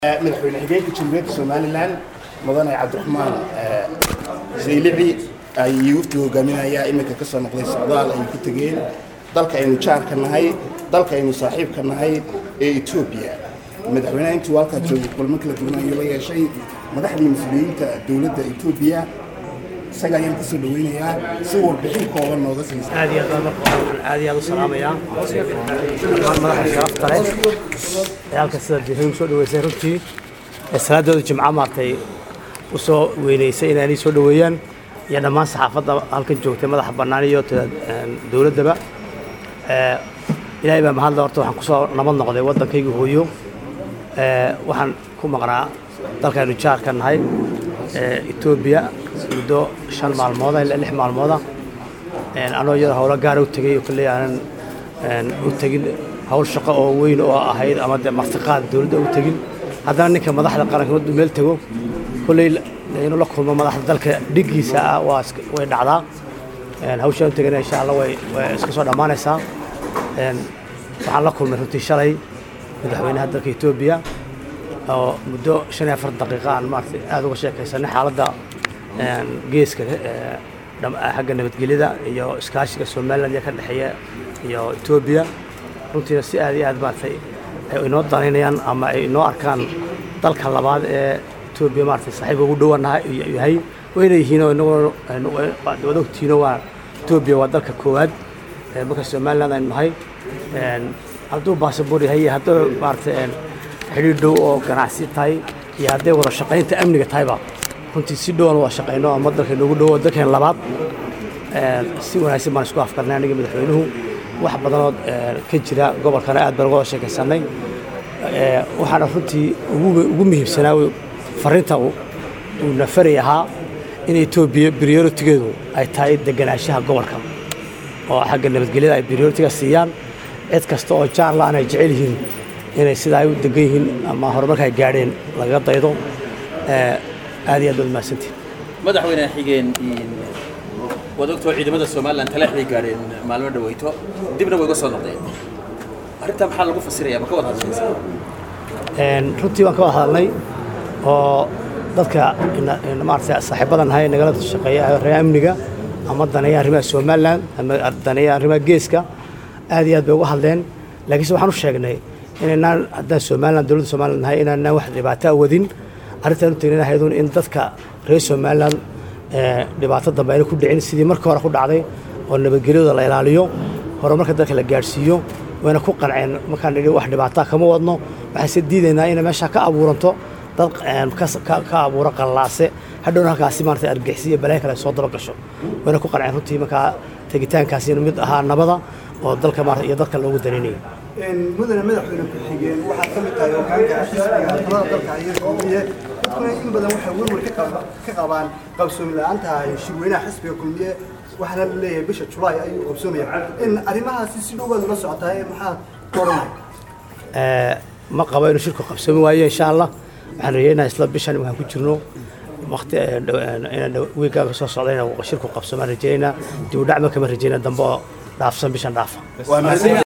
madaxweyne xigeenka jamhuuriyadda somalilan mudane cabdiraxmaan saylici ayuu wafdi hogaaminayaa iminka ka soo noqday socdaal ay ku tegeen dalka aynu jaarka nahay dalka aynu saaxiibka nahay ee etoobiya madaxweynaha intuu halkaa joogay kulmo kala duwan ayuu la yeeshay madaxdii mas-uuliyiinta dowladda etoobiya isaga ayaan kusoo dhaweynayaa si warbixin kooban nooga siisa aad iyo aad baan marka hore waxaan aad iyo aad u salaamayaa dhammaan madaxa sharafta leh ee halka sida diiran soo dhaweysay runtii ee salaadooda jimca maartay u soo weynaysay inay soo dhaweeyaan iyo dhammaan saxaafadda halkan joogtay madaxa bannaan iyo dowladdaba ilaahay baa mahadle horta waxaan kusoo nabad noqday waddankayga hooyo waxaan ku maqnaa dalkaynu jaarka nahay etoobiya muddo shan maalmooda ilaa lix maalmooda anoo iyada howlo gaara u tegey oo kalley aanan u tegin hawl shaqo oo weyn oo ahayd ama dee martiqaad dowladda u tegin haddana ninka madaxda qaranka maduu meel tego kolley inuu la kulmo madaxda dalka dhiggiisa ah waa way dhacdaa hawshaan u tegana insha allah way way iska soo dhammaanaysaa waxaan la kulmay runtii shalay madaxweynaha dalka etoobiya oo muddo shan iyo afar daqiiqa aan maarata aada uga sheekaysanay xaaladda geeska xagga nabadgelyada iyo iskaashiga somaliland iyo ka dhexeeya iyo etoobiya runtiina si aad iyo aad maaragtay ay inoo danaynayaan ama ay inoo arkaan dalka labaad ee etoobiya maaragtay saaxiibka ugu dhowanaha yahay wayna yihiin oo inagoo wada ogtihiino waa etoobiya waa dalka koowaad marka somaliland aynu nahay hadduu baasabor yahay iyo hadduu maaragtay xidhiir dhow oo ganacsi tahay iyo hadday wada shaqaynta amniga tahayba runtii si dhowan wada shaqayno ama dalka inoogu dhowo dalkeen labaad si wanaagsan baan isku afkarnay aniga madaxweynuhu wax badanood ka jira gobolkana aad baan uga wada sheekaysanay waxaana runtii ugu muhiimsanaa fariinta uu nafari ahaa in etoobiya prioritigeedu ay tahay deganaanshaha gobolka oo xagga nabadgelyada ay prioritiga siiyaan cid kasta oo jaarlaan ay jecel yihiin inay sidaa ay u degan yihiin ama horumarka ay gaadheen lagaga daydo aad iyo aad baad mahadsantiin madaxweyne xigeen waad ogtoo ciidamada somalilan talaaxday gaadheen maalmo dhaweyto dibna way uga soo noqdeen arrintaa maxaa lagu fasiraya ma ka wada hadlaysa runtii waan ka wada hadalnay oo dadka maarata saaxiibadan nahay nagala shaqeeya reer amniga ama daneeya arrimaha somaliland ama daneeya arrimaha geeska aad iyo aad bay uga hadleen laakiinse waxaan u sheegnay inaynaan haddaan somaliland dowladda somaliland nahay inaanaan wax dhibaato a wadin arrintaan u tegnay ahaydun in dadka reer somaliland dhibaato dambe ayna ku dhicin sidii markii hore ku dhacday oo nabadgelyada la ilaaliyo horumarka dalka la gaadhsiiyo wayna ku qanceen markaan nidhi wax dhibaataa kama wadno waxayse diidaynaa inay meeshaa ka abuuranto dad ka abuuro qallaase hadhowna halkaasi maarata argixisi iyo balaayo kale soo daba gasho wayna ku qanceen runtii markaa tegitaankaasi inuu mid ahaa nabada oo dalka maarata iyo dadka loogu danaynayo mudane madaxweyne ku-xigeen waxaad ka mid tahay hogaanka xisbiga talada dalka iyo kulmiye dadkuna in badan waxay werwer ka qabaan qabsoomi la-aanta shirweynaha xisbiga kulmiye waxaana la leeyahay bisha julaay ayuu qabsoomaya in arrimahaasi si dhow baad ula socotaa maxaad koranay ma qabo inuu shirku qabsoomi waayo insha allah waxaan rajeynaha isla bishan waxaan ku jirno waqti wiigaaga soo socda inuu shirku qabsoomaan rajeynaynaa dib u dhac ma kama rajeynaa dambe oo dhaafsan bishan dhaafa